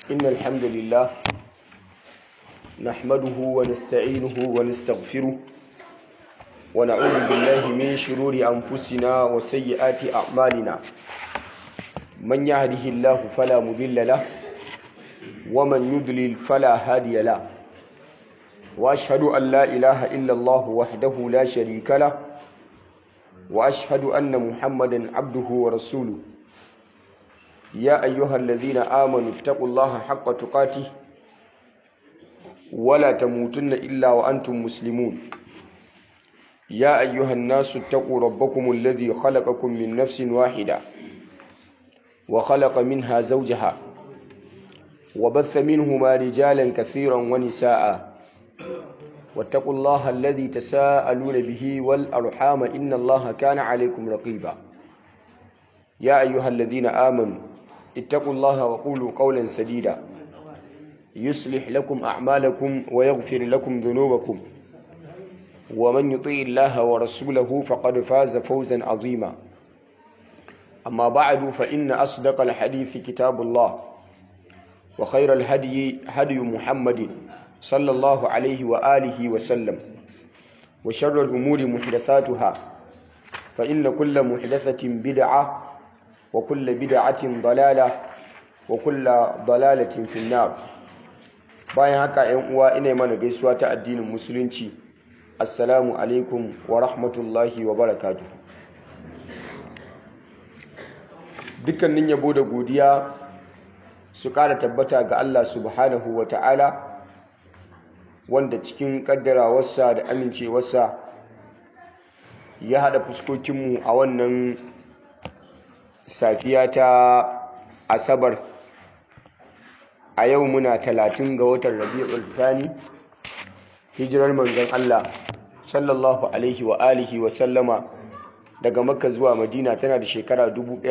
إن الحمد لله نحمده ونستعينه ونستغفره ونعوذ بالله من شرور أنفسنا وسيئات أعمالنا من يهده الله فلا مضل له ومن يضلل فلا هادي له وأشهد أن لا إله إلا الله وحده لا شريك له وأشهد أن محمدا عبده ورسوله يا أيها الذين آمنوا اتقوا الله حق تقاته ولا تموتن إلا وأنتم مسلمون يا أيها الناس اتقوا ربكم الذي خلقكم من نفس واحدة وخلق منها زوجها وبث منهما رجالا كثيرا ونساء واتقوا الله الذي تساءلون به والأرحام إن الله كان عليكم رقيبا يا أيها الذين آمنوا اتقوا الله وقولوا قولا سديدا يصلح لكم أعمالكم ويغفر لكم ذنوبكم ومن يطيع الله ورسوله فقد فاز فوزا عظيما أما بعد فإن أصدق الحديث كتاب الله وخير الهدي هدي محمد صلى الله عليه وآله وسلم وشر الأمور محدثاتها فإن كل محدثة بدعة وكل بدعة ضلالة وكل ضلالة في النار bayan haka ‘yan uwa ina mana gaisuwa ta addinin musulunci assalamu alaikum wa rahmatullahi wa barakatuh dukkanin yabo da godiya su ƙara tabbata ga Allah subhanahu wa ta'ala wanda cikin ƙaddarawarsa da amincewarsa ya haɗa fuskokinmu a wannan safiya ta asabar a yau muna talatin ga watan rabi'ul thani hijirar manzon Allah sallallahu alaihi wa alihi wa sallama daga makka zuwa madina tana da shekara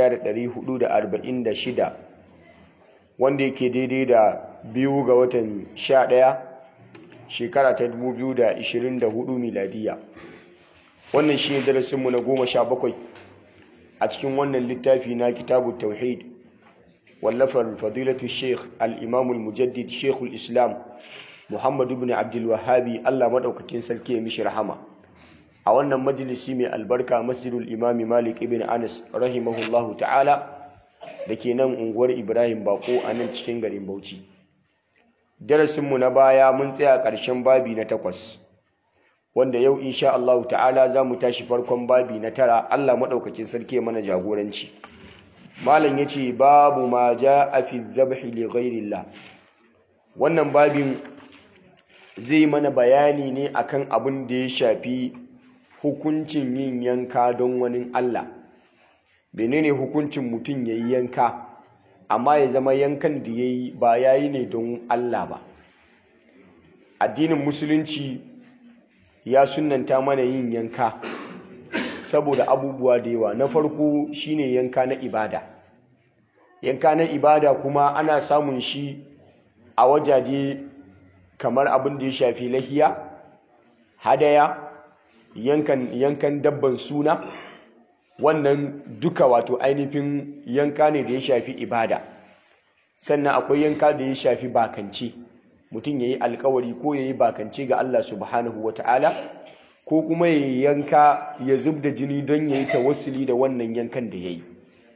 1446 wanda yake daidai da biyu ga watan 11 shekara ta 2024 miladiya wannan shi ne darasinmu na goma sha bakwai a cikin wannan littafi na kitabu tauhid wallafar fadilatu sheikh al-imamul mujaddid sheikhul islam muhammad ibn abdul wahabi allah maɗaukakin sarki ya mishi rahama a wannan majalisi mai albarka masjidul imami malik ibn anas rahimahullahu ta'ala da ke nan unguwar ibrahim bako a nan cikin garin bauchi darasinmu na baya mun tsaya ƙarshen babi na takwas wanda yau insha Allah ta'ala za mu tashi farkon babi na tara Allah maɗaukakin sarki mana jagoranci malam ya ce babu ma ja a fi zabhi li ghairillah wannan babin zai mana bayani ne akan abin da ya shafi hukuncin yin yanka don wani Allah menene hukuncin mutum ya yi yanka amma ya zama yankan da ya yi ba ya yi ne don Allah ba addinin musulunci ya sunanta mana yin yanka saboda abubuwa da yawa na farko shine yanka na ibada yanka na ibada kuma ana samun shi a wajaje kamar abin da ya shafi lahiya hadaya yankan yankan dabban suna wannan duka wato ainihin yanka ne da ya shafi ibada sannan akwai yanka da ya shafi bakance mutum ya yi alkawari ko ya yi bakance ga Allah subhanahu wa ta'ala ko kuma ya yanka ya zub da jini don ya yi tawassuli da wannan yankan da ya yi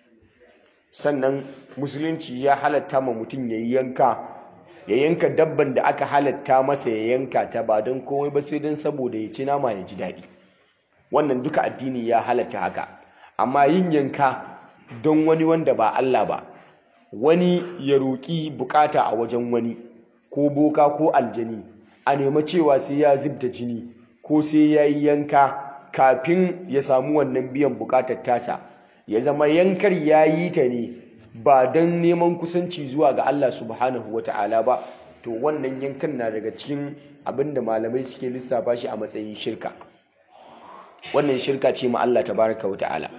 sannan musulunci ya halatta ma mutum ya yi yanka ya yanka dabban da aka halatta masa ya yanka ta ba don komai ba sai don saboda ya ci nama ya ji daɗi wannan duka addini ya halatta haka amma yin yanka don wani wanda ba Allah ba wani ya roƙi bukata a wajen wani ko boka ko aljani a nema cewa sai ya zub da jini ko sai ya yi yanka kafin ya samu wannan biyan bukatar tasa ya zama yankar ya yi ta ne ba don neman kusanci zuwa ga Allah subhanahu wa ta'ala ba to wannan yankan na daga cikin abinda malamai suke lissafa shi a matsayin shirka wannan shirka ce ma Allah tabaraka wa ta'ala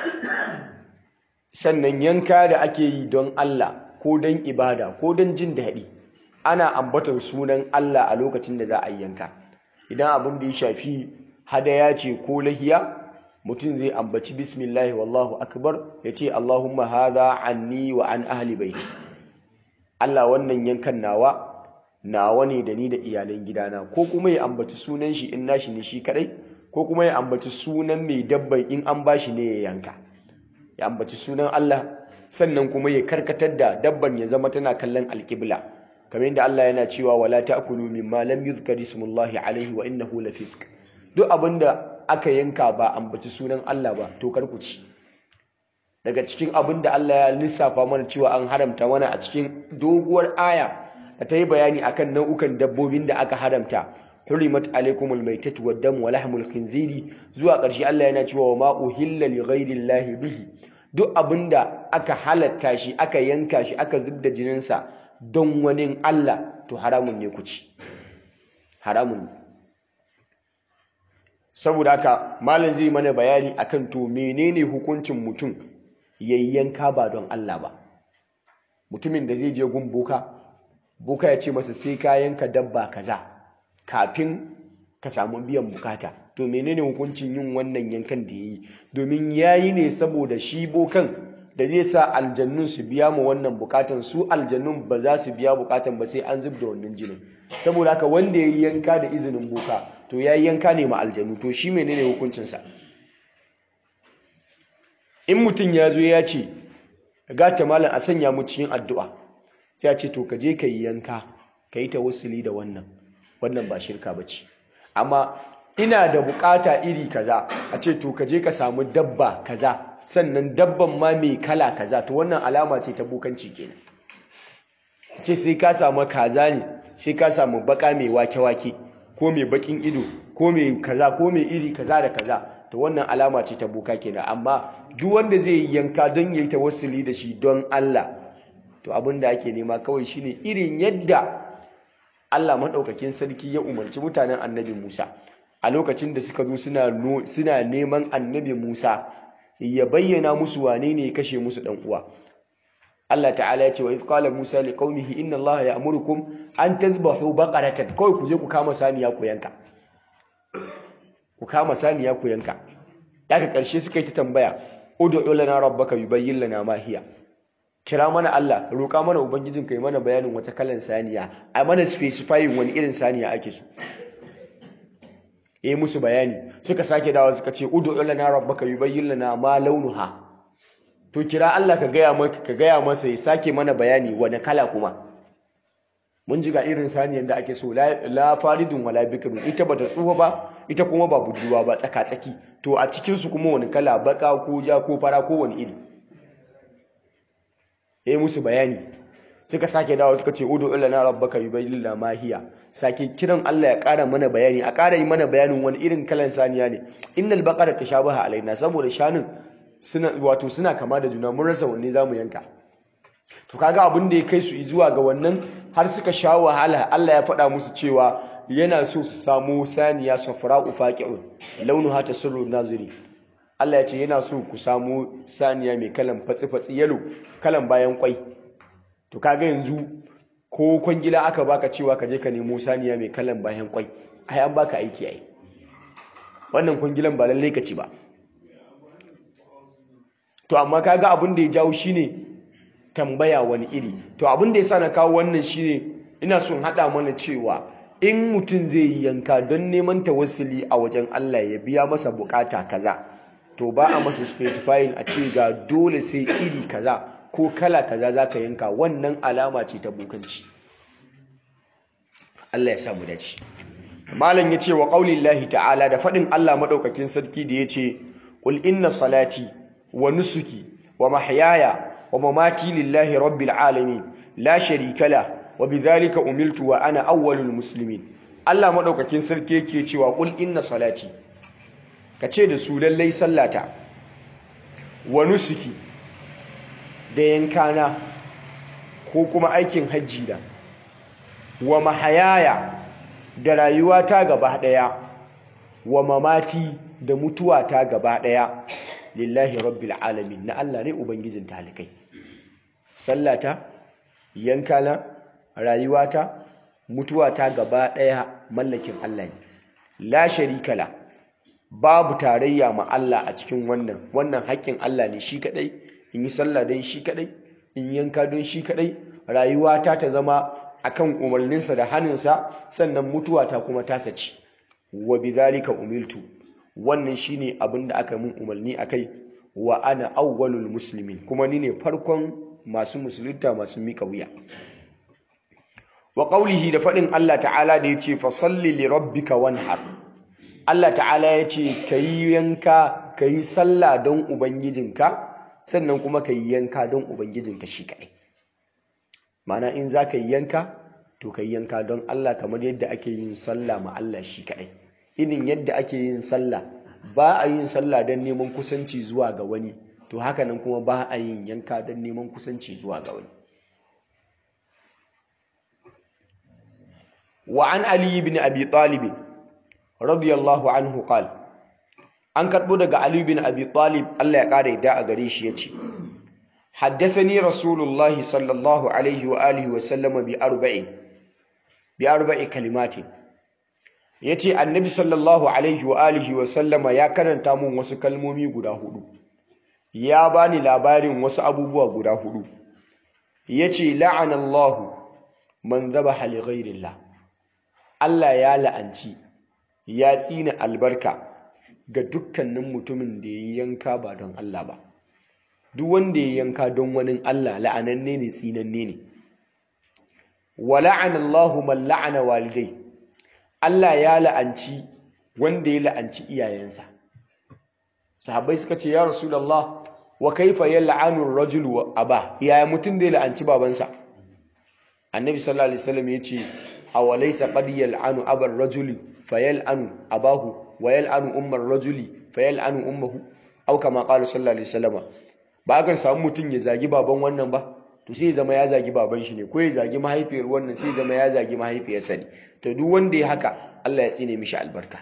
sannan yanka da ake yi don Allah ko don ibada ko don jin daɗi ana ambaton sunan Allah a lokacin da za a yanka idan abin da ya shafi hadaya ce ko lahiya mutum zai ambaci bismillahi wallahu akbar ya ce allahumma hadha anni wa an ahli baiti Allah wannan yankan nawa nawa ne da ni da iyalan gidana ko kuma ya ambaci sunan shi in nashi ne shi kadai ko kuma ya ambaci sunan mai dabban in an bashi ne ya yanka ya ambaci sunan Allah sannan kuma ya karkatar da dabban ya zama tana kallon alƙibla kamar yadda Allah yana cewa wala ta'kulu mimma lam yuzkar ismullahi alaihi wa innahu lafisq duk abinda aka yanka ba ambaci sunan Allah ba to kar ku ci daga cikin abinda Allah ya lissafa mana cewa an haramta mana a cikin doguwar aya da ta yi bayani akan nau'ukan dabbobin da aka haramta hurimat alaikumul maitatu wad damu wa lahmul khinziri zuwa ƙarshe Allah yana cewa wa ma uhilla li ghairi bihi duk abinda aka halatta shi aka yanka shi aka zubda jininsa don wani Allah to haramun ne ku ci haramun ne saboda haka malam zai mana bayani akan to menene hukuncin mutum yayyanka ba don Allah ba mutumin da zai je gun boka boka ya ce masa sai ka yanka dabba kaza kafin ka samu biyan bukata to menene hukuncin yin wannan yankan da yayi domin yayi ne saboda shi bokan da zai sa aljannun su biya mu wannan bukatan su aljannun ba za su biya bukatan ba sai an zub da wannan jinin saboda haka wanda ya yanka da izinin boka to ya yanka ne ma aljannu to shi menene hukuncinsa in mutum ya zo ya ce gata malam a sanya mu cikin addu'a sai ya ce to ka je ka yi yanka ka yi tawassuli da wannan wannan ba shirka ba ce amma ina da bukata iri kaza a ce to ka je ka samu dabba kaza sannan dabban ma mai kala kaza to wannan alama ce ta bukanci kenan ce sai ka samu kaza ne sai ka samu baka mai wake-wake ko mai bakin ido ko mai kaza ko mai iri kaza da kaza to wannan alama ce ta buka kenan amma duk wanda zai yi yanka don yayi tawassuli da shi don Allah to abin da ake nema kawai shine irin yadda Allah madaukakin sarki ya umarci mutanen Annabi Musa a lokacin da suka zo suna suna neman Annabi Musa ya bayyana musu wane ne ya kashe musu dan uwa Allah ta'ala ya ce wa qala Musa li qaumihi inna Allah ya'murukum an tadhbahu baqaratan kawai ku je ku kama saniya ku yanka ku kama saniya ku yanka daga karshe suka yi ta tambaya ud'u lana rabbaka yubayyin lana ma hiya kira mana Allah roƙa mana ubangijin kai mana bayanin wata kalan saniya a mana specifying wani irin saniya ake so eh musu bayani suka sake dawo suka ce ud'u lana rabbaka yubayyin lana ma launuha to kira Allah ka gaya maka ka gaya masa ya sake mana bayani wani kala kuma mun ji ga irin saniyan da ake so la faridun wala bikrun ita bata tsufa ba ita kuma ba budurwa ba tsaka tsaki to a cikin su kuma wani kala baka ko ja ko fara ko wani iri eh musu bayani suka sake dawo suka ce udu illana rabbaka yubayyin lana ma hiya sake kiran Allah ya ƙara mana bayani a ƙara yi mana bayanin wani irin kalan saniya ne innal baqara tashabaha alaina saboda shanun suna wato suna kama da juna mun rasa wanne zamu yanka to kaga abin da ya kai su zuwa ga wannan har suka sha wahala Allah ya faɗa musu cewa yana so su samu saniya safra'u faqi'un launuha tasurru naziri Allah ya ce yana so ku samu saniya mai kalan fatsi fatsi yalo kalan bayan kwai to kaga yanzu ko kwangila aka baka cewa ka je ka nemo saniya mai kalan bayan kwai ai an baka aiki ai wannan kwangilan ba lallai ka ci ba to amma kaga abin da ya jawo shine tambaya wani iri to abin da yasa na kawo wannan shine ina son hada mana cewa in mutum zai yi yanka don neman tawassuli a wajen Allah ya biya masa bukata kaza to ba a masa specifying a ce ga dole sai iri kaza ko kala kaza zaka yanka wannan alama ce ta bukanci Allah ya samu dace malam yace wa qaulillahi ta'ala da fadin Allah madaukakin sarki da yace qul inna salati wa nusuki wa mahyaya wa mamati lillahi rabbil alamin la sharika la wa bidhalika umiltu wa ana awwalul muslimin Allah madaukakin sarki yake cewa qul inna salati kace da su lallai sallata wa nusuki da yankana ko kuma aikin hajji da wa mahayaya da rayuwata gaba daya wa mamati da mutuwata gaba daya lillahi rabbil alamin na Allah ne ubangijin talikai sallata yankana rayuwata mutuwata gaba daya mallakin Allah ne la sharika la babu tarayya ma Allah a cikin wannan wannan haƙƙin Allah ne shi kadai in yi sallah dan shi kadai in yanka don shi kadai rayuwata ta zama akan umarninsa da haninsa sannan mutuwa ta kuma tasa ce wa bidhalika umiltu wannan shine abin da aka mun umarni akai wa ana awwalul muslimin kuma ni ne farkon masu musulunta masu mika wuya wa qawlihi da fadin Allah ta'ala da yace fa salli li rabbika wanhar Allah ta'ala yace kayi yanka kayi sallah don ubangijinka sannan kuma kayi yanka don ubangijinka shi kadai Ma'ana in za ka yi yanka to ka yi yanka don Allah kamar yadda ake yin sallah ma Allah shi kaɗai irin yadda ake yin sallah ba a yin sallah don neman kusanci zuwa ga wani to haka nan kuma ba a yin yanka don neman kusanci zuwa ga wani wa an ali ibn abi talib radiyallahu anhu qala an karbo daga ali ibn abi talib Allah ya kare da a gare shi yace حدثني رسول الله صلى الله عليه وآله وسلم بأربع بأربع كلمات yace annabi sallallahu alaihi wa alihi wa sallama ya karanta mun wasu kalmomi guda hudu ya bani labarin wasu abubuwa guda hudu yace la'anallahu man dhabaha li ghairillah Allah ya la'anci ya tsina albarka ga dukkanin mutumin da ya yanka ba don Allah ba duk wanda ya yanka don wani Allah la'ananne ne tsinanne ne wa la'ana Allahu man la'ana walidai Allah ya la'anci wanda ya la'anci iyayensa sahabbai suka ce ya rasulullah wa kaifa yal'anu ar-rajulu wa aba yaya mutum da ya la'anci babansa annabi sallallahu alaihi wasallam yace awalaysa qad yal'anu abar rajuli fayal'anu abahu wa yal'anu ummar rajuli fayal'anu ummuhu aw kama qala sallallahu alaihi wasallam ba kan samu mutum ya zagi baban wannan ba to sai zama ya zagi baban shi ne ko ya zagi mahaifiyar wannan sai zama ya zagi mahaifiyarsa ne to duk wanda ya haka Allah ya tsine mishi albarka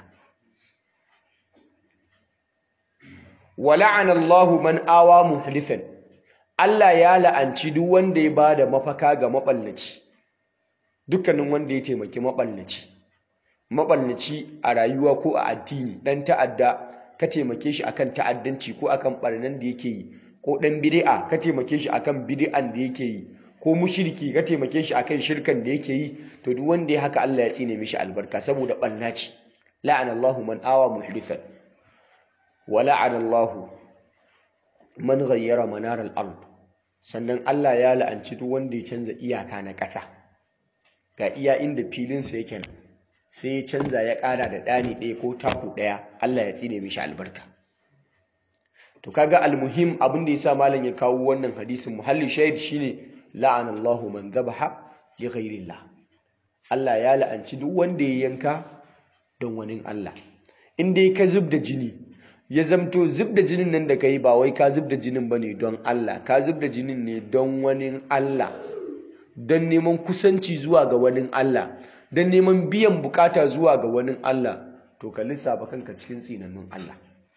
wa la'ana Allahu man awa muhlifan Allah ya la'anci duk wanda ya bada mafaka ga maballaci dukkanin wanda ya taimaki maballaci maballaci a rayuwa ko a addini dan ta'adda ka taimake shi akan ta'addanci ko akan barnan da yake yi ko ɗan bid'a ka taimake shi akan bid'an da yake yi ko mushriki ka taimake shi akan shirkan da yake yi to duk wanda ya haka Allah ya tsine mishi albarka saboda ɓarna ce la'ana Allahu man awa muhdithan wa la'ana Allahu man ghayyara manar al-ard sannan Allah ya la'anci duk wanda ya canza iyaka na ƙasa ga iya inda filinsa yake nan sai ya canza ya ƙara da ɗani ɗaya ko taku ɗaya Allah ya tsine mishi albarka to kaga almuhim abin da yasa malam ya kawo wannan hadisin muhalli shahid shine la'ana Allahu man dhabaha li ghairillah Allah ya la'anci duk wanda ya yanka don wani Allah in dai ka zub da jini ya zamto zub da jinin nan da kai ba wai ka zub da jinin bane don Allah ka zub da jinin ne don wani Allah don neman kusanci zuwa ga wani Allah don neman biyan bukata zuwa ga wani Allah to ka lissafa kanka cikin tsinannun Allah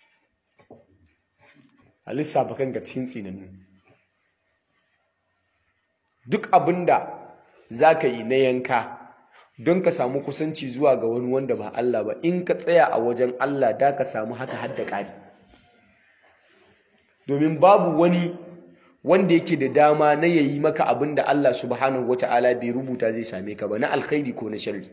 a lissafa kanka cikin tsinannu duk abinda za ka yi na yanka don ka samu kusanci zuwa ga wani wanda ba Allah ba in ka tsaya a wajen Allah da ka samu haka hadda ƙari domin babu wani wanda yake da dama na yayi maka abin da Allah subhanahu wata'ala bai rubuta zai same ka ba na alkhairi ko na sharri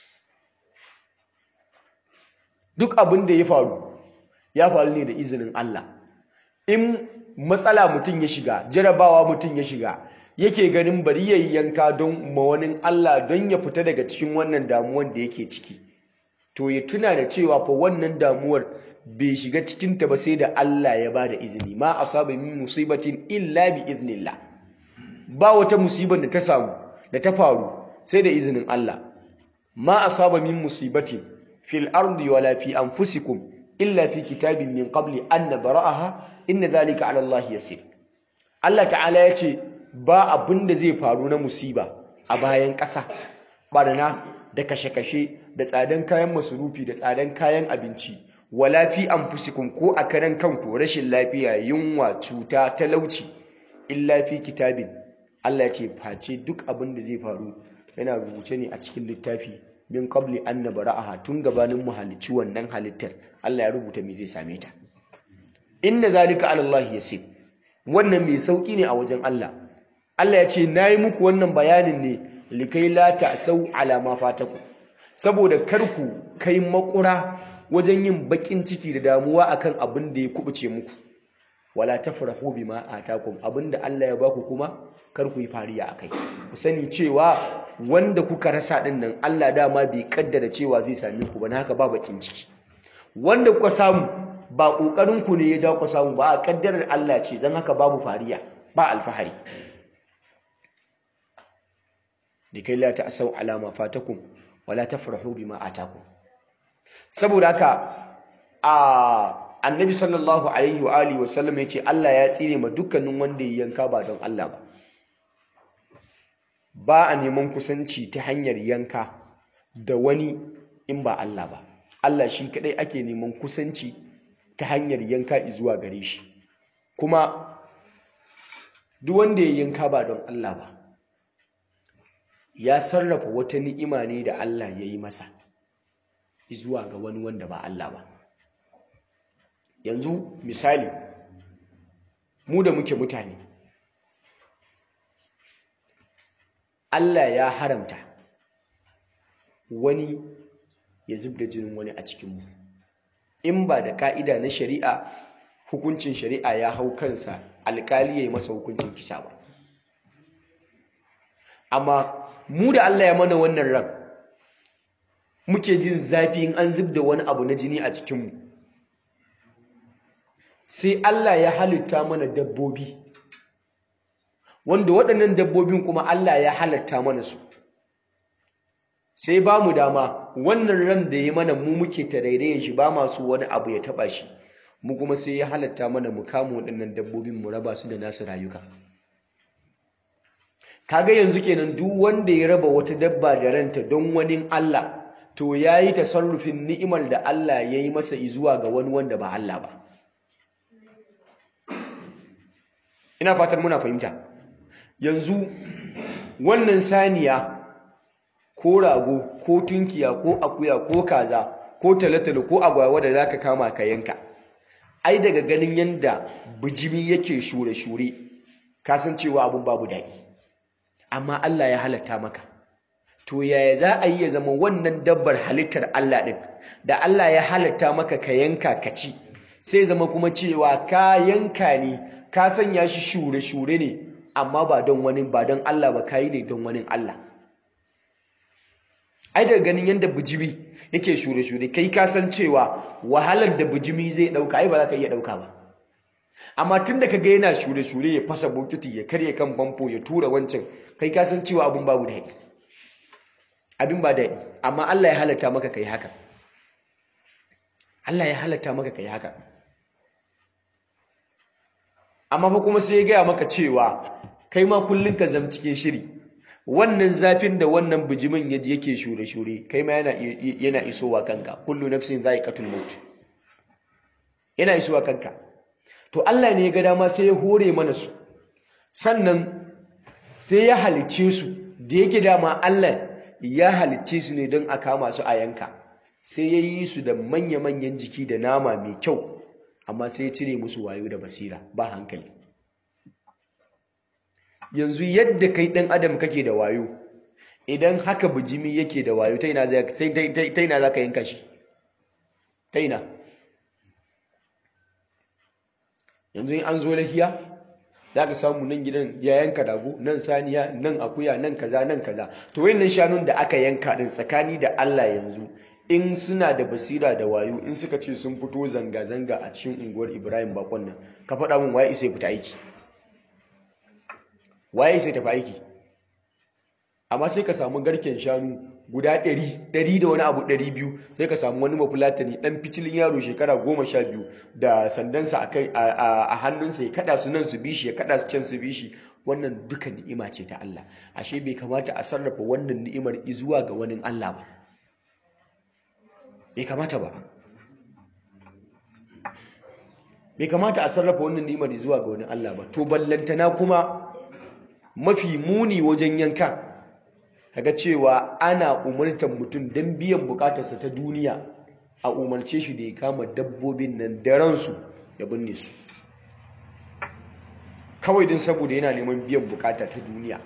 duk abin da ya faru ya faru ne da izinin Allah in matsala mutum ya shiga jarabawa mutum ya shiga yake ganin bari yayi yanka don mawanin Allah don ya fita daga cikin wannan damuwar da yake ciki to ya tuna da cewa fa wannan damuwar bai shiga cikin ta ba sai da Allah ya bada izini ma asaba min musibatin illa bi iznillah ba wata musibar da ta samu da ta faru sai da izinin Allah ma asaba min musibatin fil ardi wala fi anfusikum illa fi kitabin min qabli an nabra'aha inna zalika ala Allah yasir Allah ta'ala ya ce ba abin da zai faru na musiba a bayan ƙasa barna da kashe-kashe da tsadan kayan masurufi da tsadan kayan abinci wala fi anfusikum ko a karan kanku rashin lafiya yunwa cuta talauci illa fi kitabin Allah ya ce face duk abin da zai faru yana rubuce ne a cikin littafi min qabli an nabra'aha tun gabanin mu halicci wannan halittar Allah ya rubuta me zai same ta inna zalika ala Allah yasir wannan mai sauki ne a wajen Allah Allah ya ce nayi muku wannan bayanin ne likai la ta'sau ala ma fataku saboda kar ku kai makura wajen yin bakin ciki da damuwa akan abin da ya kubuce muku wala tafrahu bima atakum abinda Allah ya baku kuma kar ku yi fariya akai ku sani cewa wanda kuka rasa din nan Allah dama bai kaddara cewa zai same ku ba na haka ba bakin ciki wanda kuka samu ba kokarin ku ne ya ja ku samu ba a kaddarar Allah ce dan haka babu fariya ba alfahari likai la ta'sau ala ma fatakum wala tafrahu bima atakum saboda haka a annabi sallallahu alaihi wa alihi wasallam ya ce Allah ya tsire ma dukkanin wanda ya yanka ba don Allah ba ba a neman kusanci ta hanyar yanka da wani in ba Allah ba Allah shi kadai ake neman kusanci ta hanyar yanka zuwa gare shi kuma duk wanda ya yanka ba don Allah ba ya sarrafa wata ni'ima ne da Allah ya yi masa zuwa ga wani wanda ba Allah ba yanzu misali mu da muke mutane Allah ya haramta wani ya zub da jinin wani a cikinmu in ba da ka'ida na shari'a hukuncin shari'a ya hau kansa alkali ya yi masa hukuncin kisa ba amma mu da Allah ya mana wannan ran muke jin zafi in an zub da wani abu na jini a cikinmu sai Allah ya halitta mana dabbobi wanda waɗannan dabbobin kuma Allah ya halatta mana su sai ba mu dama wannan ran da ya mana mu muke tarairayin shi ba masu wani abu ya taba shi mu kuma sai ya halatta mana mu kama waɗannan dabbobin mu raba su da nasu rayuka kaga yanzu kenan duk wanda ya raba wata dabba da ranta don wani Allah to yayi tasarrufin ni'imar da Allah ya yi masa izuwa ga wani wanda ba Allah ba ina fatan muna fahimta yanzu wannan saniya ko rago ko tunkiya ko akuya ko kaza ko talatalo ko agwagwa da zaka kama ka yanka ai daga ganin yanda bijimi yake shure-shure ka san cewa abun babu daɗi amma Allah ya halatta maka to yaya za a yi ya zama wannan dabbar halittar Allah ɗin da Allah ya halatta maka ka yanka ka ci sai zama kuma cewa ka yanka ne ka sanya shi shure-shure ne amma ba don wani ba don Allah ba kayi ne don wani Allah ai daga ganin yadda bijimi yake shure-shure kai ka san cewa wahalar da bijimi zai ɗauka ai ba za ka iya ɗauka ba amma tun da ka ga yana shure-shure ya fasa bokiti ya karya kan famfo ya tura wancan kai ka san cewa abin babu daɗi abin ba daɗi amma Allah ya halatta maka kai haka Allah ya halatta maka kai haka amma fa kuma sai ya gaya maka cewa kai ma kullun ka zam cikin shiri wannan zafin da wannan bijimin yaji yake shure-shure kai ma yana yana isowa kanka kullu nafsin za'iqatul maut yana isowa kanka to Allah ne ya ga dama sai ya hore mana su sannan sai ya halicce su da yake dama Allah ya halicce su ne don a kama su a yanka sai ya yi su da manya-manyan jiki da nama mai kyau amma sai ya cire musu wayo da basira ba hankali yanzu yadda kai ɗan adam kake da wayo idan haka bijimi yake da wayo ta ina za ka yanka shi ta ina yanzu in an zo lahiya za ka samu nan gidan ya yanka dago nan saniya nan akuya nan kaza nan kaza to wayannan shanun da aka yanka din tsakani da Allah yanzu in suna da basira da wayo in suka ce sun fito zanga-zanga a cikin unguwar Ibrahim Bakon nan ka faɗa min waye isa ya fita aiki waye isa ya tafi aiki amma sai ka samu garken shanu guda ɗari ɗari da wani abu ɗari biyu sai ka samu wani mafulatani ɗan ficilin yaro shekara goma sha biyu da sandansa a hannunsa ya kaɗa su nan su bishi ya kaɗa su can su bishi wannan duka ni'ima ce ta Allah ashe bai kamata a sarrafa wannan ni'imar zuwa ga wani Allah ba bai kamata ba bai kamata a sarrafa wannan ni'imar zuwa ga wani Allah ba to ballantana kuma mafi muni wajen yanka kaga cewa ana umartar mutum don biyan bukatarsa ta duniya a umarce shi da ya kama dabbobin nan da ransu ya binne su kawai din saboda yana neman biyan bukata ta duniya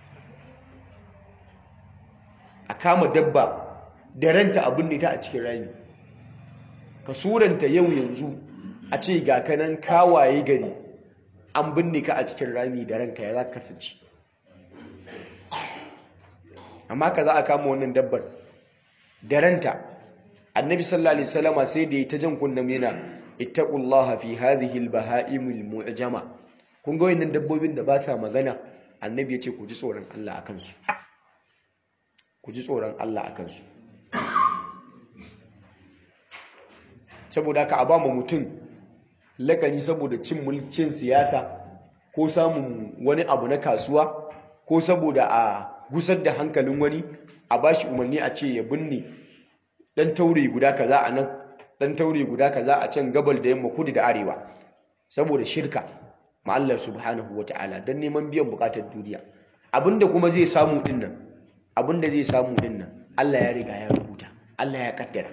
a kama dabba da ranta abin ne ta a cikin rami ka suranta yau yanzu a ce ga kanan kawaye gari an binne ka a cikin rami da ranka ya za ka kasance amma ka za a kama wannan dabbar da ranta annabi sallallahu alaihi wasallama sai da ya ta jan kunnan yana ittaqullaha fi hadhihi albahaimil mu'jama kun ga wayannan dabbobin da ba sa magana annabi ya ce ku ji tsoron Allah akan su ku ji tsoron Allah akan su saboda ka ba mu mutum lakani saboda cin mulkin siyasa ko samun wani abu na kasuwa ko saboda a gusar da hankalin wani a bashi umarni a ce ya binne dan taure guda kaza a nan dan taure guda kaza a can gabal da yamma kudu da arewa saboda shirka ma Allah subhanahu wataala dan neman biyan bukatar duniya abinda kuma zai samu din nan abinda zai samu din nan Allah ya riga ya rubuta Allah ya kaddara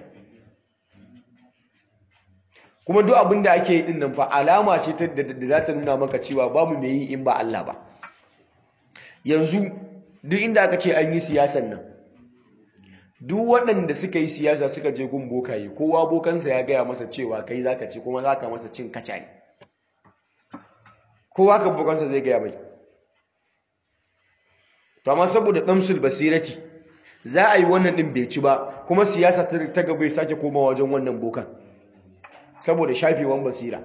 kuma duk abin da ake yi din nan fa alama ce ta da za ta nuna maka cewa babu mai yi in ba Allah ba yanzu duk inda aka ce an yi siyasan nan duk waɗanda suka yi siyasa suka je gun bokaye kowa bokansa ya gaya masa cewa kai zaka ci kuma zaka masa cin kaca ne kowa kan bokansa zai gaya mai to amma saboda damsul basirati za a yi wannan din bai ci ba kuma siyasa ta gaba ya sake komawa wajen wannan bokan saboda shafewan basira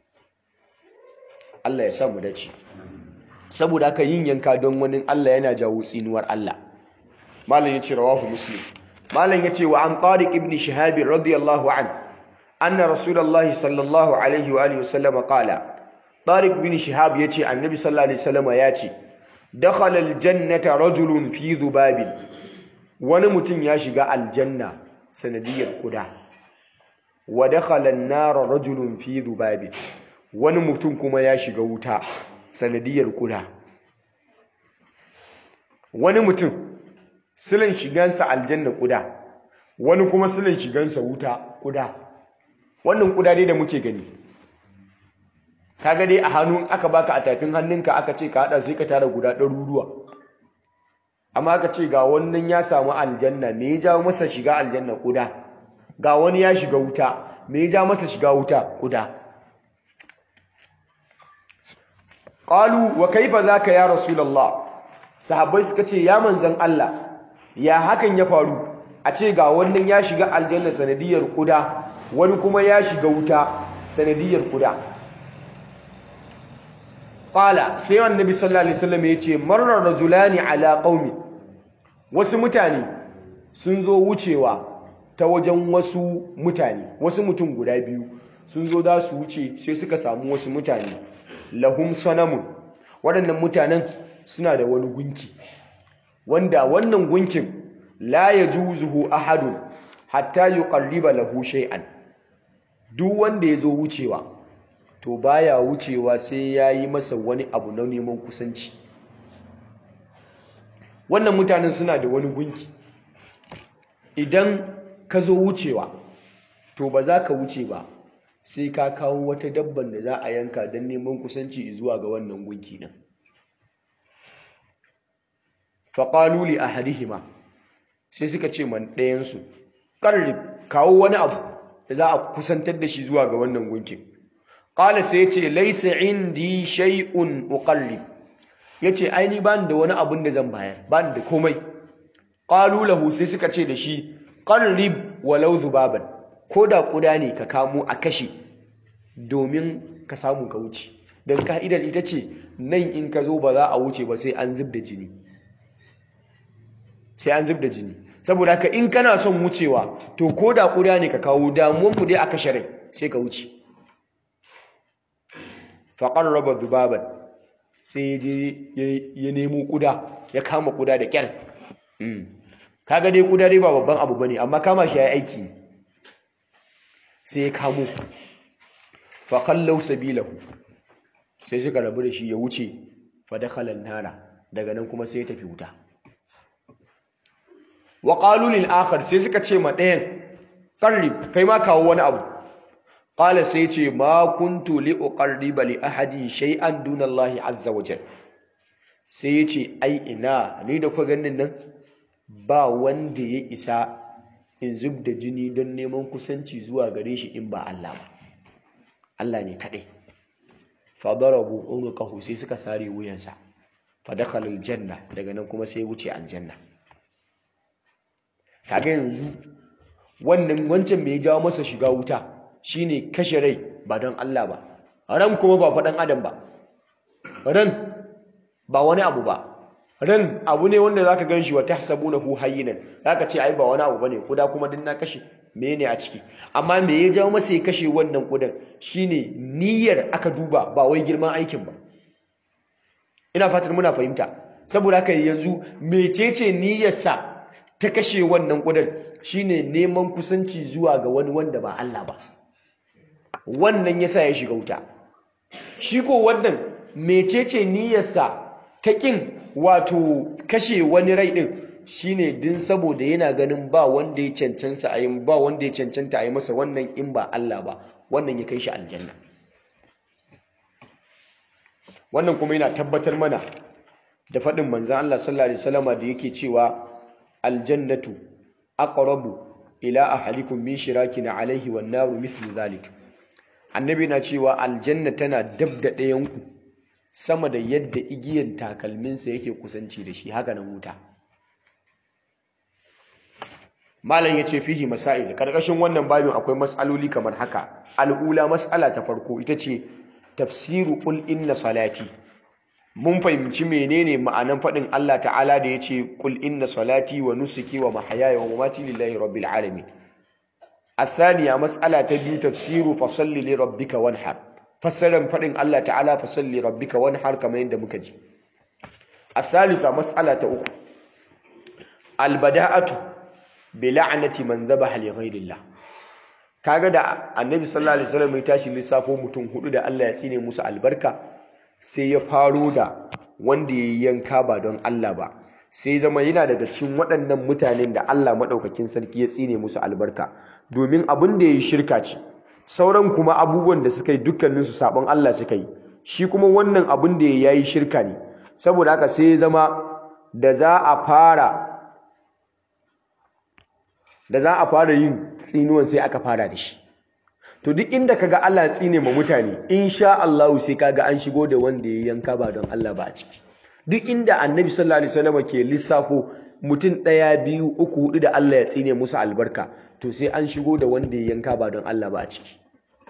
Allah ya samu dace saboda haka yin yanka don wani Allah yana jawo tsinuwar Allah malam yace rawahu muslim malam yace wa an tariq ibn shihab radiyallahu an anna rasulullahi sallallahu alaihi wa alihi wasallam qala tariq ibn shihab yace annabi sallallahu alaihi wasallam yace dakhala aljannata rajulun fi dhubabin wani mutum ya shiga aljanna sanadiyar kuda wa dakhala an-nar rajulun fi dhubabin wani mutum kuma ya shiga wuta sanadiyar kuda wani mutum silin shigansa aljanna kuda wani kuma silin shigansa wuta kuda wannan kuda dai da muke gani kaga dai a hannun aka baka a tafin hannunka aka ce ka hada sai ka tara guda ɗaruruwa amma aka ce ga wannan ya samu aljanna me ya jawo masa shiga aljanna kuda ga wani ya shiga wuta me ya ja masa shiga wuta kuda qalu wa kaifa zaka ya rasulullah sahabbai suka ce ya manzan Allah ya hakan ya faru a ce ga wannan ya shiga aljanna sanadiyar kuda wani kuma ya shiga wuta sanadiyar kuda qala sai annabi sallallahu alaihi wasallam yace marra rajulani ala qaumi wasu mutane sun zo wucewa ta wajen wasu mutane wasu mutum guda biyu sun zo da su wuce sai suka samu wasu mutane lahum sanamun waɗannan mutanen suna da wani gunki wanda wannan gunkin la yajuzuhu ahadun hatta yuqarriba lahu shay'an duk wanda yazo wucewa to baya wucewa sai yayi masa wani abu na neman kusanci wannan mutanen suna da wani gunki idan ka zo wucewa to ba za ka wuce ba sai ka kawo wata dabban da za a yanka don neman kusanci zuwa ga wannan gunki nan faƙalu li ahadihima sai suka ce man ɗayansu ƙarrib kawo wani abu da za a kusantar da shi zuwa ga wannan gunkin ƙala sai ya ce laisa indi shay'un uqarrib ya ce aini ba da wani abun da zan bayar ba da komai ƙalu lahu sai suka ce da shi ƙarrib walau zubaban ko da ƙuda ne ka kamo a kashe domin ka samu ka wuce don ka'idar ita ce nan in ka zo ba za a wuce ba sai an zub da jini sai an zub da jini saboda haka in kana son wucewa to ko da ƙuda ne ka kawo damuwan mu dai a kashe rai sai ka wuce faƙar raba zubaban sai ya je ya nemo ƙuda ya kama ƙuda da ƙyar kaga dai ƙuda dai ba babban abu bane amma kama shi ya yi aiki ne sai ya kamo faƙallau sabilahu sai suka rabu da shi ya wuce fadakalan nara daga nan kuma sai ya tafi wuta wa ƙalulil akhar sai suka ce ma ɗayan ƙarrib kai ma kawo wani abu qala sai ce ma kuntu li uqarriba li ahadin shay'an duna Allah azza wa jal sai yace ai ina ni da ku ganin nan ba wanda ya isa in zub da jini don neman kusanci zuwa gare shi in ba Allah ba Allah ne kadai fa darabu unqahu sai suka sare wuyansa fa dakhala aljanna daga nan kuma sai wuce aljanna kaga yanzu wannan wancan me ya jawo masa shiga wuta shine kashe rai ba don Allah ba ran kuma ba faɗan adam ba ran ba wani abu ba ran abu ne wanda zaka ganshi wa tahsabunahu hayyinan zaka ce ai ba wani abu bane kuda kuma din na kashe ne a ciki amma me ya jawo masa ya kashe wannan kudan shine niyyar aka duba ba wai girman aikin ba ina fatan muna fahimta saboda haka yanzu mecece niyyarsa ta kashe wannan kudan shine neman kusanci zuwa ga wani wanda ba Allah ba wannan yasa ya shiga wuta shi ko wannan mecece niyyarsa ta kin wato kashe wani rai din shine din saboda yana ganin ba wanda ya cancanta a yi ba wanda ya cancanta a yi masa wannan in ba Allah ba wannan ya kai shi aljanna wannan kuma yana tabbatar mana da faɗin manzan Allah sallallahu alaihi wasallama da yake cewa aljannatu aqrabu ila ahlikum min shirakin alaihi wan naru mithlu zalik annabi na cewa aljanna tana dab da ɗayan ku sama da yadda igiyan takalminsa yake kusanci da shi haka nan wuta malam yace fihi masail karkashin wannan babin akwai mas'aloli kamar haka al'ula mas'ala ta farko ita ce tafsiru qul inna salati mun fahimci menene ma'anan faɗin Allah ta'ala da yace qul inna salati wa nusuki wa mahyaya wa mamati lillahi rabbil alamin الثانية مسألة تبيو تفسير فصل لربك وانحر فسرن فدin Allah ta'ala fasalli rabbika wanhar kamar yadda muka ji الثالثة مسألة uku albada'atu bi la'nati man dhabaha li ghayrillah kaga da annabi sallallahu alaihi wasallam ya tashi lissafo mutum hudu da Allah ya tsine musu albarka sai ya faro da wanda ya yanka ba don Allah ba sai zama yana daga cikin waɗannan mutanen da Allah maɗaukakin sarki ya tsine musu albarka domin abin da ya yi shirka ce sauran kuma abubuwan da suka yi dukkaninsu sabon Allah suka yi shi kuma wannan abin da ya yi shirka ne saboda haka sai zama da za a fara da za a fara yin tsinuwan sai aka fara da shi to duk inda kaga Allah tsine ma mutane insha Allah sai kaga an shigo da wanda ya yanka ba don Allah ba a ciki duk inda annabi sallallahu alaihi wasallam ke lissafo mutum ɗaya biyu uku hudu da Allah ya tsine musu albarka to sai an shigo da wanda ya yanka ba don Allah ba a ciki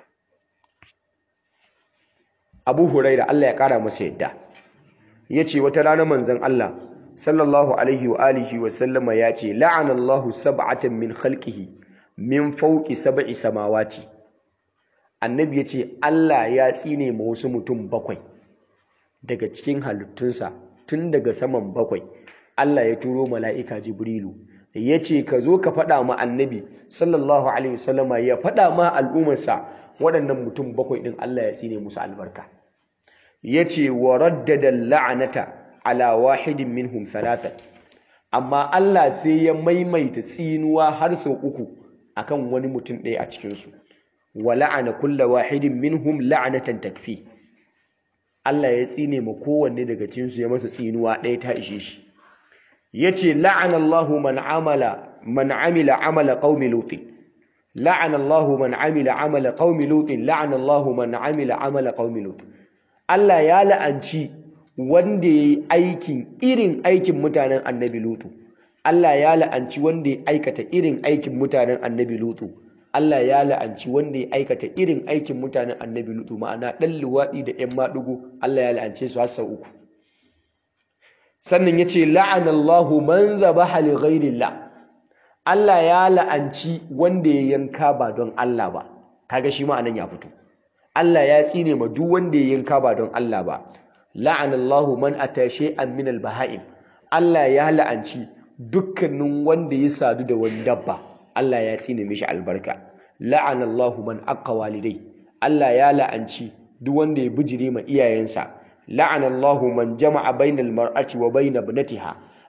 Abu Huraira Allah ya kara masa yadda yace wata rana manzon Allah sallallahu alaihi wa alihi wa sallama yace la'ana Allahu sab'atan min khalqihi min fawqi sab'i samawati annabi yace Allah ya tsine ma wasu mutum bakwai daga cikin halittunsa tun daga saman bakwai Allah ya turo mala'ika Jibrilu ya ce ka zo ka faɗa ma annabi sallallahu alaihi wasallama ya faɗa ma al'ummarsa waɗannan mutum bakwai ɗin Allah ya tsine musu albarka ya ce wa raddada la'anata ala wahidin minhum thalathan amma Allah sai ya maimaita tsinuwa har sau uku akan wani mutum ɗaya a cikinsu wa la'ana kulla wahidin minhum la'anatan takfi Allah ya tsine ma kowanne daga cinsu ya masa tsinuwa ɗaya ta ishe shi yace la'anallahu man amala man amila amala qaumi lut la'anallahu man amila amala qaumi lut la'anallahu man amila amala qaumi lut Allah ya la'anci wanda yayi aikin irin aikin mutanen annabi lutu Allah ya la'anci wanda ya aikata irin aikin mutanen annabi lutu Allah ya la'anci wanda ya aikata irin aikin mutanen annabi lutu ma'ana ɗan luwaɗi da ‘yan maɗugo Allah ya la'ance su har sau uku sannan ya ce la'anallahu man zabaha li ghairillah Allah ya la'anci wanda ya yanka ba don Allah ba kaga shi ma'anan ya fito Allah ya tsine ma duk wanda ya yanka ba don Allah ba la'anallahu man ata shay'an min al-baha'im Allah ya la'anci dukkanin wanda ya sadu da wani dabba Allah ya tsine mishi albarka la'anallahu man aqqa walidai Allah ya la'anci duk wanda ya bijire ma iyayensa la'anallahu man jama'a bainal mar'ati wa bain ibnatiha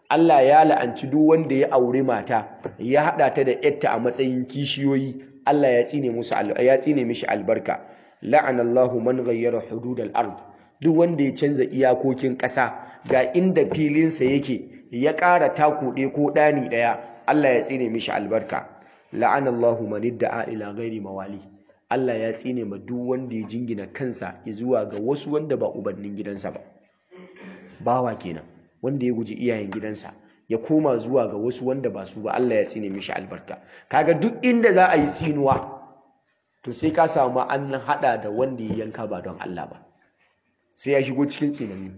Allah ya la'anci duk wanda ya auri mata ya hada ta da yatta a matsayin kishiyoyi Allah ya tsine musu ya tsine mishi albarka la'ana Allahu man ghayyara hududal ard duk wanda ya canza iyakokin ƙasa ga inda filinsa yake ya ƙara taku ɗaya ko ɗani ɗaya Allah ya tsine mishi albarka la'ana Allahu man idda'a ila ghairi mawali Allah ya tsine ma duk wanda ya jingina kansa zuwa ga wasu wanda ba ubannin gidansa ba bawa kenan wanda ya guji iyayen gidansa ya koma zuwa ga wasu wanda ba su ba Allah ya tsine mishi albarka kaga duk inda za a yi tsinuwa to sai ka samu an hada da wanda ya yanka ba don Allah ba sai ya shigo cikin tsinani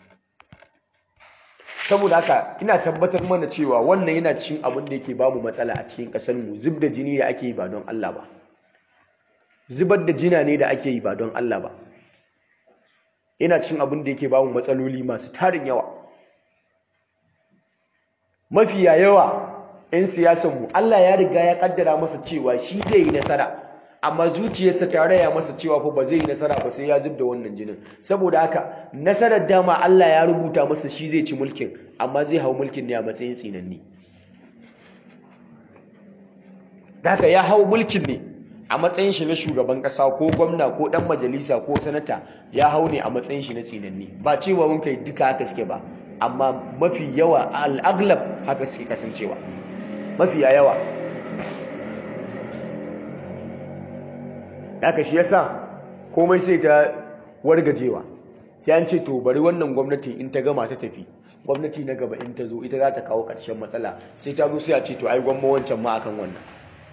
saboda haka ina tabbatar mana cewa wannan yana cikin abin da yake bamu matsala a cikin ƙasar mu zub da jini da ake yi ba don Allah ba zubar da jina ne da ake yi ba don Allah ba yana cikin abin da yake bamu matsaloli masu tarin yawa mafiya yawa 'yan siyasanmu Allah ya riga ya kaddara masa cewa shi zai yi nasara amma zuciyarsa ta raya masa cewa fa ba zai yi nasara ba sai ya zub da wannan jinin saboda haka nasarar dama Allah ya rubuta masa shi zai ci mulkin amma zai hau mulkin ne a matsayin tsinanni haka ya hau mulkin ne a matsayin shi na shugaban kasa ko gwamna ko dan majalisa ko sanata ya hau ne a matsayin shi na tsinanni ba cewa mun kai duka haka suke ba amma mafi yawa al'aglab haka suke kasancewa mafi yawa haka shi yasa komai sai ta wargajewa sai an ce to bari wannan gwamnati in ta gama ta tafi gwamnati na gaba in ta zo ita za ta kawo ƙarshen matsala sai ta zo sai a ce to ai gwamma wancan ma akan wannan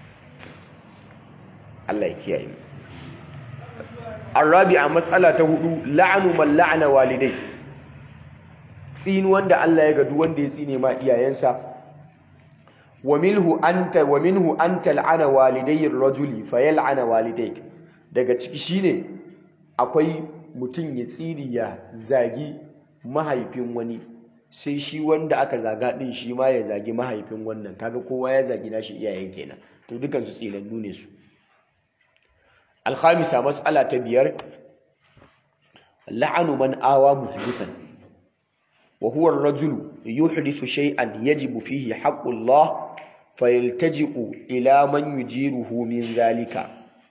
Allah ya kiyaye mu arabi'a matsala ta hudu la'anu man la'ana walidai tsini wanda Allah ya gadu wanda ya tsine ma iyayensa wa minhu anta wa minhu anta la'ana walidayir rajuli fayal'ana walidayk daga ciki shine akwai mutum ya tsiri ya zagi mahaifin wani sai shi wanda aka zaga din shi ma ya zagi mahaifin wannan kaga kowa ya zagi nashi iyayen kenan to dukan su tsinannu ne su alkhamisa mas'ala ta biyar la'anu man awa muhdithan wa huwa ar-rajulu yuhdithu shay'an yajibu fihi haqqullah fayaltaji'u ila man yujiruhu min zalika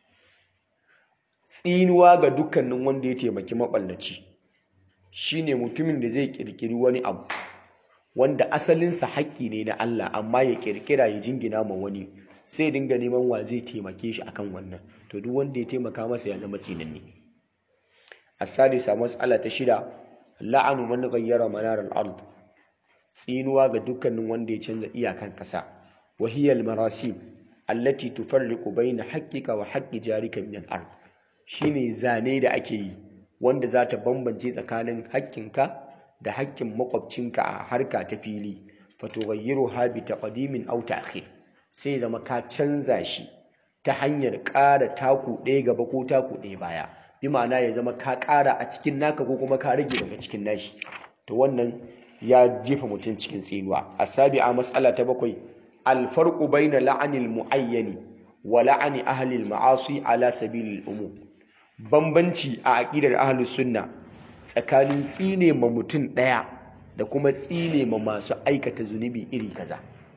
tsinuwa ga dukkanin wanda ya taimaki maballaci shine mutumin da zai kirkiri wani abu wanda asalinsa haƙƙi ne na Allah amma ya kirkira ya jingina ma wani sai dinga neman wa zai taimake shi akan wannan to duk wanda ya taimaka masa ya zama sinanni as-sadisa mas'ala ta shida la'anu man ghayyara manar al-ard tsinuwa ga dukkanin wanda ya canza iyakan ƙasa wa hiya al-marasim allati tufarriqu bayna haqqika wa haqqi jarika min al-ard shine zane da ake yi wanda za ta bambance tsakanin haƙƙinka da haƙƙin makwabcinka a harka ta fili fatughayyiruha bi taqdimin aw ta'khir sai zama ka canza shi ta hanyar ƙara taku ɗaya gaba ko taku ɗaya baya bi ma'ana ya zama ka ƙara a cikin naka ko kuma ka rage daga cikin nashi to wannan ya jefa mutum cikin tsinuwa asabi'a mas'ala ta bakwai alfarqu baina la'anil muayyani wa la'ani ahli al-ma'asi ala sabilil umum bambanci a aqidar ahlus sunna tsakanin tsine ma mutum ɗaya da kuma tsine ma masu aikata zunubi iri kaza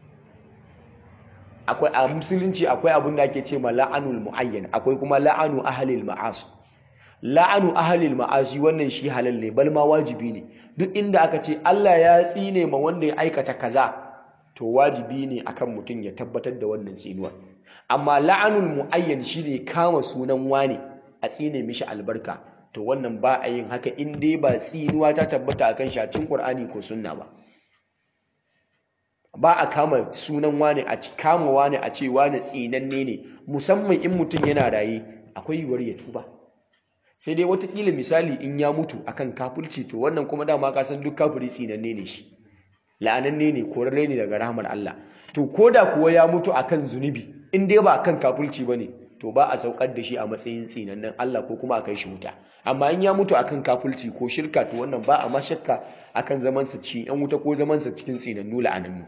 akwai a musulunci akwai abin da ake ce ma la'anul muayyan akwai kuma la'anu ahlil ma'asi la'anu ahlil ma'asi wannan shi halal ne bal ma wajibi ne duk inda aka ce Allah ya tsine ma wanda ya aikata kaza to wajibi ne akan mutum ya tabbatar da wannan tsinuwa amma la'anul muayyan shine kama sunan wane a tsine mishi albarka to wannan ba a yin haka in dai ba tsinuwa ta tabbata akan shacin Qur'ani ko sunna ba ba a kama sunan wane a kama wane a ce wane tsinanne ne musamman in mutum yana raye akwai yiwuwar ya tuba sai dai watakila misali in ya mutu akan kafirci to wannan kuma dama ka san duk kafiri tsinanne ne shi la'ananne ne korarre ne daga rahmar Allah to koda kuwa ya mutu akan zunubi in dai ba akan kafirci bane to ba a saukar da shi a matsayin tsinannen Allah ko kuma a kai shi wuta amma in ya mutu akan kafirci ko shirka to wannan ba a ma shakka akan zaman sa cikin yan wuta ko zaman sa cikin tsinannu la'anannu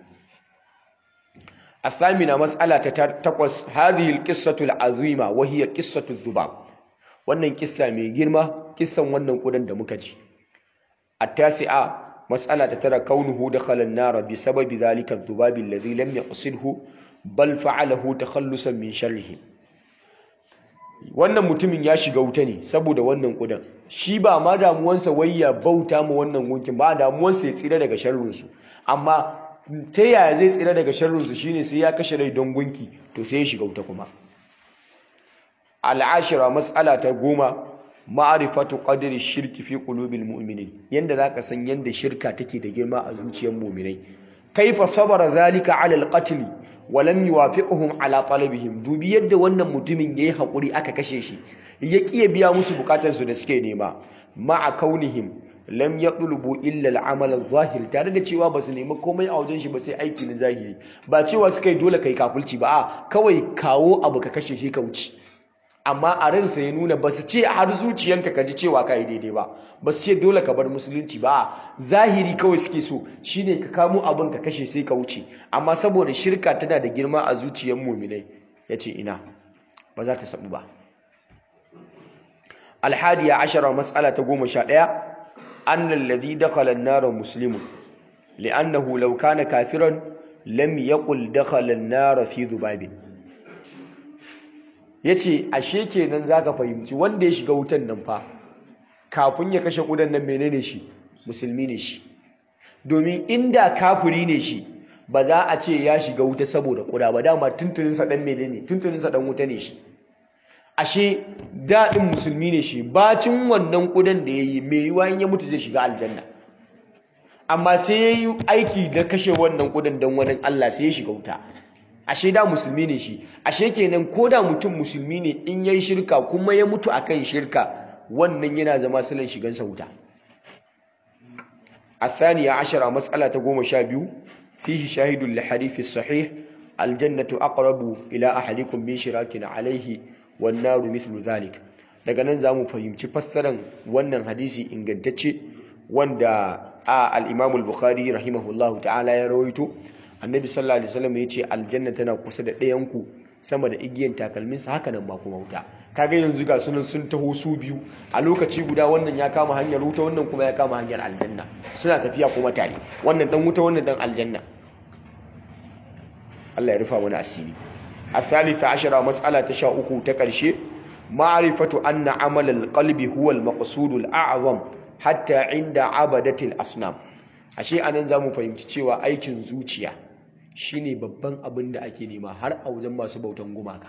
الثامنة مسألة تقوس هذه القصة العظيمة وهي قصة الذباب wannan kissa mai girma kissan wannan kudan da muka ji at-tasi'a mas'ala ta tara kaunuhu dakhala an-nar bi sababi dhalika adh-dhubab alladhi lam yaqsidhu bal fa'alahu takhallusan min sharrihi wannan mutumin ya shiga wuta ne saboda wannan kudan shi ba ma damuwansa wai ya bauta ma wannan gunkin ba damuwansa ya tsira daga sharrinsu amma ta yaya zai tsira daga sharrinsu shine sai ya kashe rai don gunki to sai ya shiga wuta kuma al'ashira mas'ala ta goma ma'arifatu qadri shirki fi qulubil mu'minin yanda zaka san yanda shirka take da girma a zuciyar mu'minai kaifa sabara zalika ala al-qatl wa lam yuwafiquhum ala talabihim dubi yadda wannan mutumin yayi hakuri aka kashe shi ya kiya biya musu bukatansu da suke nema ma'a kaunihim lam yatlubu illa al-amal adh-dhahir tare da cewa basu nemi komai a wajen shi ba sai aiki na zahiri ba cewa suka yi dole kai kafulci ba a kawai kawo abu ka kashe shi ka wuce amma a ransa ya nuna basu ce har zuciyanka ka ji cewa ka yi daidai ba basu ce dole ka bar musulunci ba zahiri kawai suke so shine ka kamo abin ka kashe sai ka wuce amma saboda shirka tana da girma a zuciyar muminai yace ina ba za ta sabu ba alhadiya ashara mas'ala ta goma sha ɗaya أن الذي دخل النار مسلم لأنه لو كان كافرا لم يقل دخل النار في ذباب yace ashe kenan zaka fahimci wanda ya shiga wutan nan fa kafin ya kashe kudan nan menene shi musulmi ne shi domin inda kafiri ne shi ba za a ce ya shiga wuta saboda kuda ba dama tuntunin sa dan menene tuntunin sa dan wuta ne shi ashe daɗin musulmi ne shi bacin wannan ƙudan da ya yi mai yiwa in ya mutu zai shiga aljanna amma sai ya yi aiki da kashe wannan ƙudan don wani Allah sai ya shiga wuta ashe da musulmi ne shi ashe kenan ko da mutum musulmi ne in ya yi shirka kuma ya mutu akan shirka wannan yana zama silan shigansa wuta الثانية عشرة مسألة قوم شابيو فيه شاهد لحديث الصحيح الجنة أقرب إلى أحدكم من شراك عليه wannaru mithlu zalik daga nan zamu fahimci fassaran wannan hadisi ingantacce wanda a al-Imam al-Bukhari rahimahullahu ta'ala ya rawaito annabi sallallahu alaihi wasallam yace aljanna tana kusa da ɗayan ku sama da igiyan takalmin sa haka nan ba kuma wuta kaga yanzu ga sunan sun taho su biyu a lokaci guda wannan ya kama hanyar wuta wannan kuma ya kama hanyar aljanna suna tafiya kuma tare wannan dan wuta wannan dan aljanna Allah ya rufa mana asiri الثالثة عشرة مسألة تشاؤكو تكرشي معرفة أن عمل القلب هو المقصود الأعظم حتى عند عبدة الأصنام ashe anan zamu fahimci cewa aikin zuciya shine babban abin da ake nema har a wajen masu bautan gumaka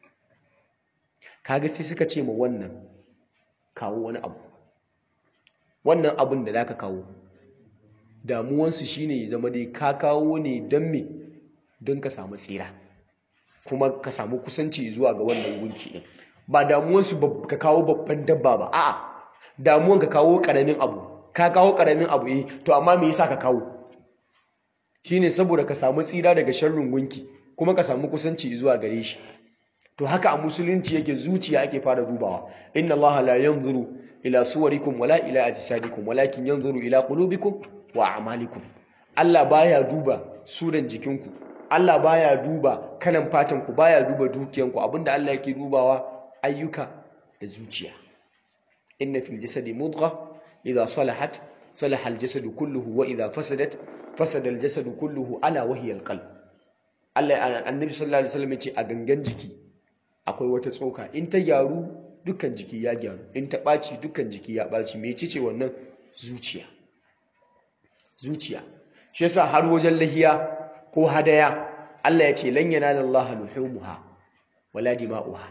kaga sai suka ce ma wannan kawo wani abu wannan abin da zaka kawo damuwansu shine ya zama dai ka kawo ne don me don ka samu tsira kuma ka samu kusanci zuwa ga wannan gunki din ba damuwansu ka kawo babban dabba ba a'a damuwan ka kawo karamin abu ka kawo karamin abu eh to amma me yasa ka kawo shine saboda ka samu tsira daga sharrin gunki kuma ka samu kusanci zuwa gare shi to haka a musulunci yake zuciya ake fara dubawa inna allaha la yanzuru ila suwarikum wala ila ajsadikum walakin yanzuru ila qulubikum wa a'malikum Allah baya duba suran jikinku Allah baya duba kalan fatanku baya duba dukiyanku abinda Allah yake dubawa ayyuka da zuciya inna fil jasadi mudgha idha salahat salaha al jasadu kulluhu wa idha fasadat fasada al jasadu kulluhu ala wa hiya al qalb Allah annabi sallallahu alaihi wasallam yace a gangan jiki akwai wata tsoka in ta gyaru dukkan jiki ya gyaru in ta ɓaci dukkan jiki ya ɓaci me ce wannan zuciya zuciya shi yasa har wajen lahiya ko hadaya Allah ya ce lan yanala Allah luhumuha wala dima'uha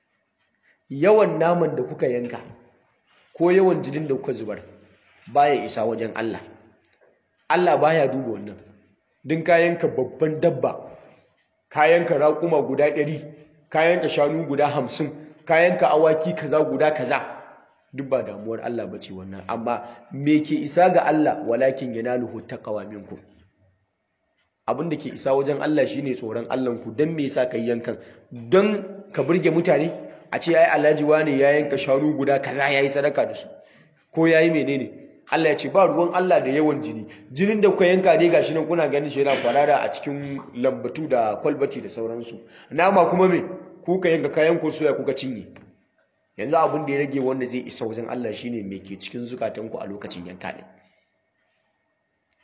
yawan naman da kuka yanka ko yawan jinin da kuka zubar baya isa wajen Allah Allah baya duba wannan din ka yanka babban dabba ka yanka raƙuma guda ɗari ka yanka shanu guda hamsin ka yanka awaki kaza guda kaza duk ba damuwar Allah bace wannan amma me ke isa ga Allah walakin yanaluhu taqwa minkum abin da ke isa wajen Allah shine tsoron Allahnku don me yasa kai yankan don ka burge mutane a ce ai Alhaji wani ya yanka shanu guda kaza yayi sadaka da su ko yayi menene Allah ya ce ba ruwan Allah da yawan jini jinin da kuka yanka dai gashi nan kuna ganin shi yana kwarara a cikin lambatu da kwalbati da sauransu nama kuma me kuka yanka kayan ku soya kuka cinye yanzu abin da ya rage wanda zai isa wajen Allah shine me ke cikin zukatanku a lokacin yanka din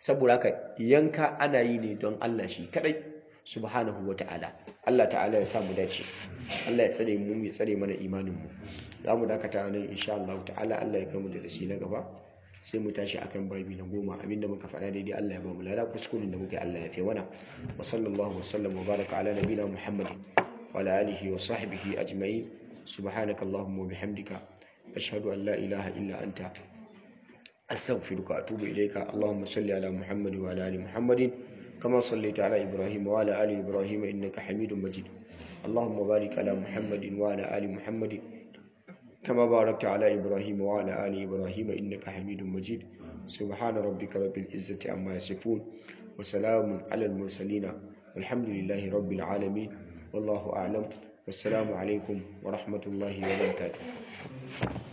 saboda haka yanka ana yi ne don Allah shi kadai subhanahu wata'ala Allah ta'ala ya samu dace Allah ya tsare mu ya tsare mana imanin mu za mu dakata nan insha Allah ta'ala Allah ya kai mu da dasi na gaba sai mu tashi akan babi na goma abinda muka faɗa daidai Allah ya ba mu lada kuskuren da muka yi Allah ya fi mana wa sallallahu wa sallam wa baraka ala nabina muhammadin wa ala alihi wa sahbihi ajma'in subhanaka allahumma wa bihamdika ashhadu an la ilaha illa anta astaghfiruka wa atubu ilayka allahumma salli ala muhammad wa ala ali muhammadin kama sallaita ala ibrahim wa ala ali ibrahim innaka hamidum majid اللهم بارك على محمد وعلى آل محمد كما باركت على إبراهيم وعلى آل إبراهيم إنك حميد مجيد سبحان ربك رب العزة عما يصفون وسلام على المرسلين والحمد لله رب العالمين والله أعلم والسلام عليكم ورحمة الله وبركاته